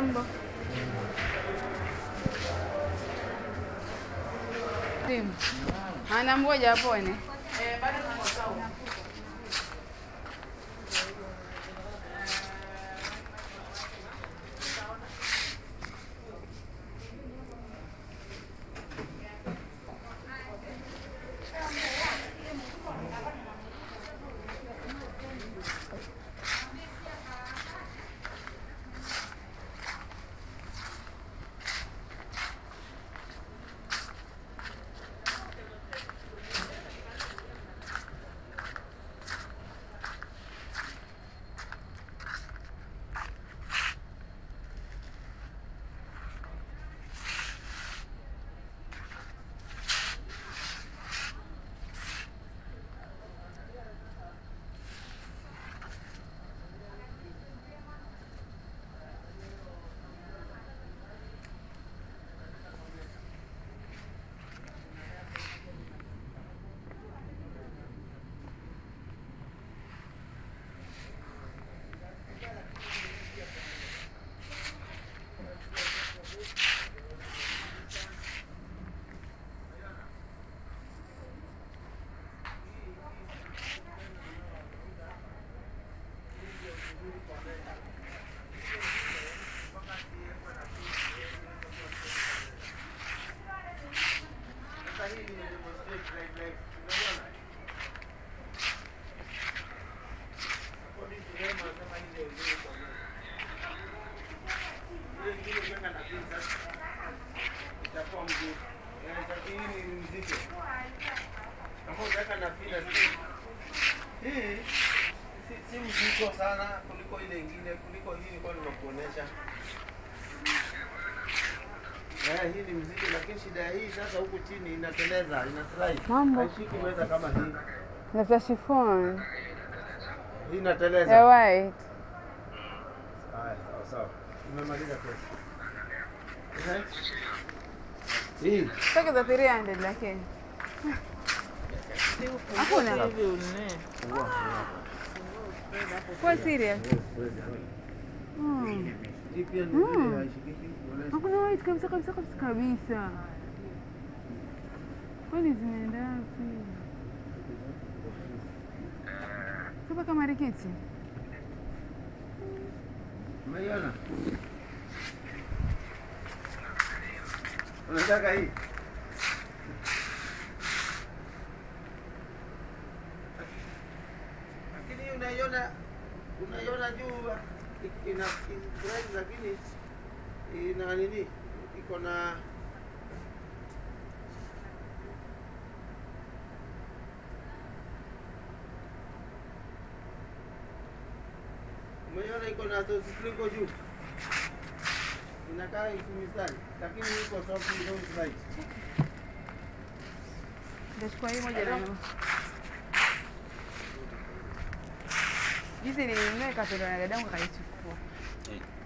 Mambo simu anamgoja apone. Hii si, si mzito sana kuliko ile ingine, kuliko hii nilikuwa nimekuonesha. Eh, hii ni mzito, lakini shida ya hii sasa huku chini inateleza, ina slide. Mambo. Haishiki meza kama hii. Nafuta chiffon Hii inateleza. ya white. Haya, sawa sawa. Umemaliza pesa. Eh? Hii Sasa za 300 lakini. Hakuna. Kwa serious. Mm. hii pia ni Mm. vile haishikiki. unaona? Hakuna white kabisa kabisa kabisa kabisa. Kwani zinaenda wapi? Sasa kama rikiti. Umeiona? Unataka hii? Lakini hii unaiona unaiona juu i- ina price lakini ina nini? Iko na Umeiona iko na sprinkle juu. Inakaa mistari lakini iko soft ndio right. Ndachukua hii moja na nusu. Jinsi nilinunua ikatolewa na dadangu akaichukua.